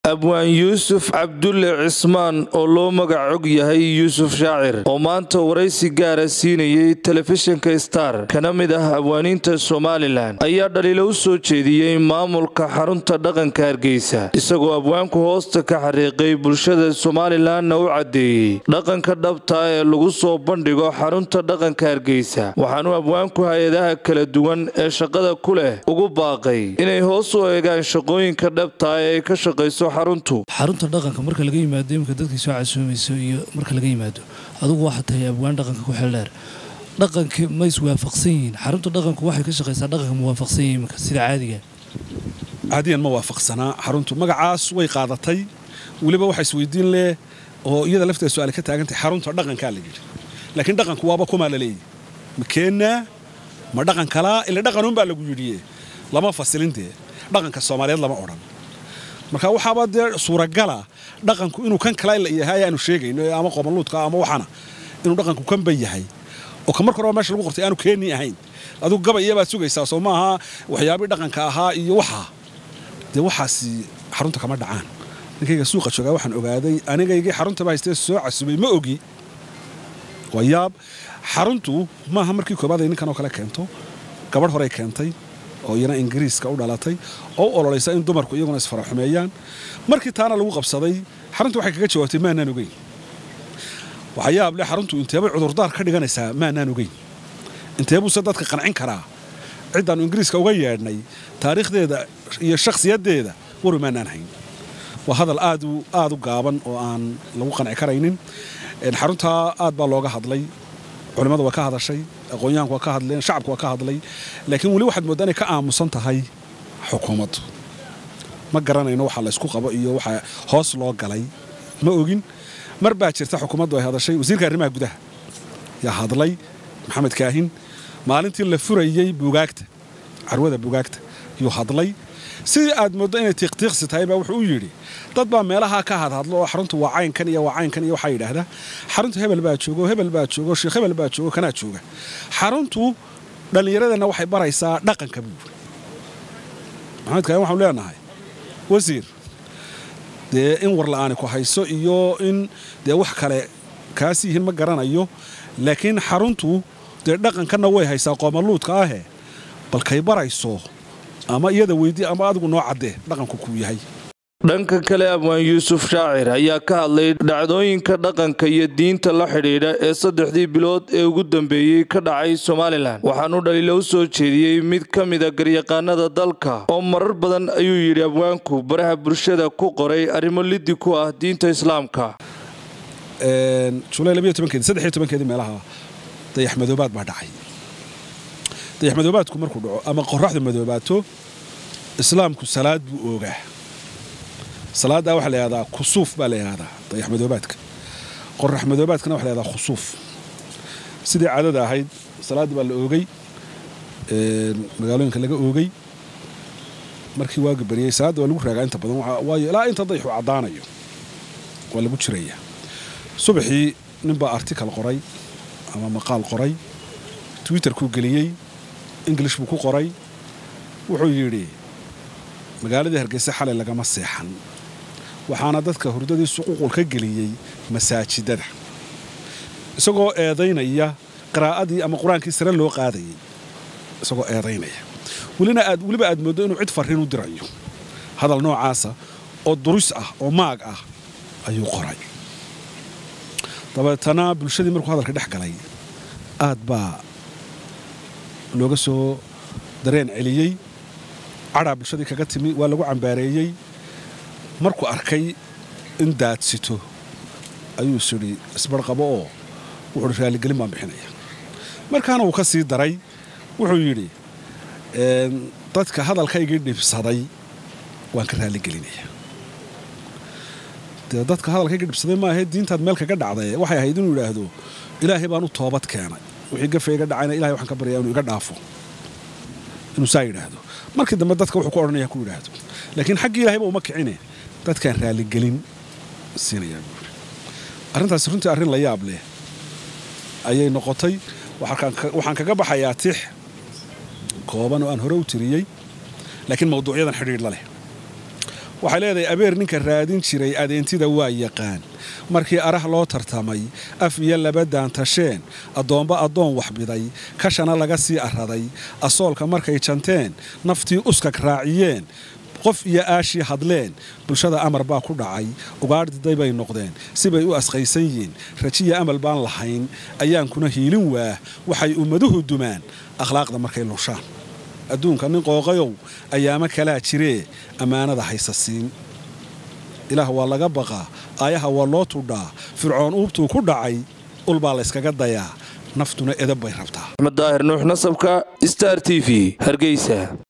abwaan yuusuf cabdulle cismaan oo loo magacog yahay yuusuf shaacir oo maanta waraysi gaara siinayay telefishinka star kana mid ah abwaaniinta somalilan ayaa dhaliilo u soo jeediyey maamulka xarunta dhaqanka hargeysa isagoo abwaanku hoosta ka xariiqay bulshada somalilanna u caddeeyey dhaqanka dhabtaa ee lagu soo bandhigo xarunta dhaqanka hargeysa waxaanu abwaanku hay-adaha kala duwan ee shaqada ku leh ugu baaqay inay hoos u eegaan shaqooyinka dhabtaa ee ay ka shaqayso xaruntu xarunta dhaqanka marka laga yimaado iminka dadkii soo casuumayso iyo marka laga yimaado adugu waxaa tahay abwaan dhaqanka ku xeeldheer dhaqanka ma iswaafaqsan yihiin xarunta dhaqanku waxay ka shaqaysaa dhaqanka muwaafaqsan yihin iminka sida caadiga caadiyan ma waafaqsanaa xaruntu magacaas way qaadatay weliba waxa isweydiin leh oo iyada lafteeda su-aale ka taagantahay xarunta dhaqankaa la yidhi laakiin dhaqanku waaba kumaa la leeyahy ma keennaa ma dhaqan kalaa ila dhaqanuunbaa lagu yidhiye lama fasilin dee dhaqanka soomaaliyeed lama odhan marka waxaaba dee suuragala dhaqanku inuu kan kala la yahay aanu sheegayno ama qobanluudka ama waxana inuu dhaqanku kanba yahay oo ka marka horeba meesha lagu qortay aanu keeni ahayn adigu gabayabaad sugaysaa soo maaha waxyaabii dhaqanka ahaa iyo waxaa dee waxaasi xarunta kama dhacaan ninkayga suuqa joogaa waxaan ogaaday anigaygii xaruntaba haystee soo casubay ma ogi waa yaab xaruntu maaha markii koobaad ay ninkan oo kale keento gabadh horey keentay oo iyana ingiriiska u dhalatay oo u ololaysa in dumarku iyaguna isfaraxumeeyaan markii taana lagu qabsaday xaruntu waxay kaga jawaabtay maanaan ogeyn waxaa yaab leh xaruntu inteebay cudurdaar ka dhiganaysaa maanaan ogeyn inteebuuse dadka qancin karaa ciddaannu ingiriiska uga yeedhnay taariikhdeeda iyo shakhsiyaddeeda waru maanaan hayn waa hadal aad u gaaban oo aan lagu qanci karaynin xaruntaa aad baa looga hadlay culimmadu waa ka hadashay aqoonyahanku waa ka hadleen shacabku waa ka hadlay laakiin weli waxaad mooddaa inay ka aamusan tahay xukuumaddu ma garanayno waxa laysku qabo iyo waxa hoos loo galay ma ogin mar baa jirta xukuumaddu ay hadashay wasiirka arrimaha gudaha yaa hadlay maxamed kaahin maalintii la furayey buugaagta carwada buugaagta yuu hadlay sidii aad mooddo inay tiiqtiiqsi tahay baa wuxuu u yidhi dad baa meelaha ka hadhadlo oo xaruntu waa caynkan iyo waa caynkan iyo waxaa yidhaahdaa xaruntu hebel baa joogo hebel baa joogo sheekh hebel baa joogo kanaa jooga xaruntu dhallinyaradeenna waxay baraysaa dhaqanka buu yidhi maxamed kaahin waxaanu leenahay wasiir dee in warla'aani ku hayso iyo in dee wax kale kaas yihiin ma garanayo laakiin xaruntu dee dhaqankanna way haysaa qoomaluudka ahe balkay barayso ama iyada weydii ama adigu noo caddee dhaqanku kuu yahay dhanka kale abwaan yuusuf shaacir ayaa ka hadlay dhacdooyinka dhaqanka iyo diinta la xidhiidha ee saddexdii bilood ee ugu dambeeyey ka dhacay somalilan waxaanu dhaliilo u soo jeediyey mid ka mida garyaqaanada dalka oo marar badan ayuu yidhi abwaanku baraha bulshada ku qoray arrimo liddi ku ah diinta islaamka julay keedii meelaha dayaxmadoobaad baa dhacay dayaxmadoobaadku markuu dhaco ama qoraxdu madoobaato islaamku salaad buu oogaa salaaddaa waxaa la yahdaa kusuuf baa la yahdaa dayaxmadoobaadka qoraxmadoobaadkana waxa la yahdaa khusuuf sidii caadada ahayd salaaddii baa la oogay magaalooyinka laga oogay markii waaga bariyey salaadda waa lagu raagaa inta badan waayo ilaa inta dayaxu caddaanayo waa lagu jirayaa subaxii ninbaa artikal qoray ama maqaal qoray twitterkuu geliyey ingilish buu ku qoray wuxuu yidhi magaaladii hargeysa xalay lagama seexan waxaana dadka hurdadiisu ququl ka geliyey masaajidada isagoo eedaynaya qiraa'adii ama qur-aankii sare loo qaadayay isagoo eedaynaya welina aad weliba aad mooddo inuu cid farriin u dirayo hadal noocaasa oo duris ah oo maag ah ayuu qoray dabeetana bulshadii markuu hadalka dhex galay aad baa looga soo dareen celiyey cadhaa bulshadii kaga timi waa lagu cambaareeyey markuu arkay in daadsito ayuu isyidhi isbarqabo oo wuxuuhi raaligelin baan bixinaya markaana wuu ka sii daray wuxuu yidhi dadka hadalkaygii dhibsaday waan ka raaligelinaya dee dadka hadalkayga dhibsaday maahae diintaad meel kaga dhacday waxay ahayd inuu idhaahdo ilaahay baan u toobad keenay wixii gafa iga dhacayna ilahay waxaan ka baryaa inuu iga dhaafo inuu saa yidhaahdo markii dambe dadka wuxuu ku odhanaya ku yidhaahdo laakiin xaggii ilahayba uma kicine dadkaan raaligelin siinayaa buuri arrintaasi runtii arrin la yaab leh ayay noqotay waxaan kaga baxayaa tix kooban oo aan hore u tiriyey laakiin mawduucyadan xidhiidh la leh waxay leedahay abeer ninka raadin jiray adeentida waa yaqaan markii arah loo tartamay af iyo laba daantasheen addoomba addoon waxbiday kashana laga sii araday asoolka markay janteen naftii uskag raaciyeen qof iyo aashii hadleen bulshada amar baa ku dhacay ugaadhiday bay noqdeen sibay u asqaysan yihiin rajiya amal baan lahayn ayaankuna hiilin waah waxay ummaduhu dumaan akhlaaqda markay lushaan adduunka nin qooqayow ayaamo kalaa jiree ammaanada haysa siin ilaah waa laga baqaa aayaha waa loo tudhaa fircoon uubtuu ku dhacay ulbaa layskaga dayaa naftuna edab bay rabtaa axmed daahir nuux nasabka star t v hargeysa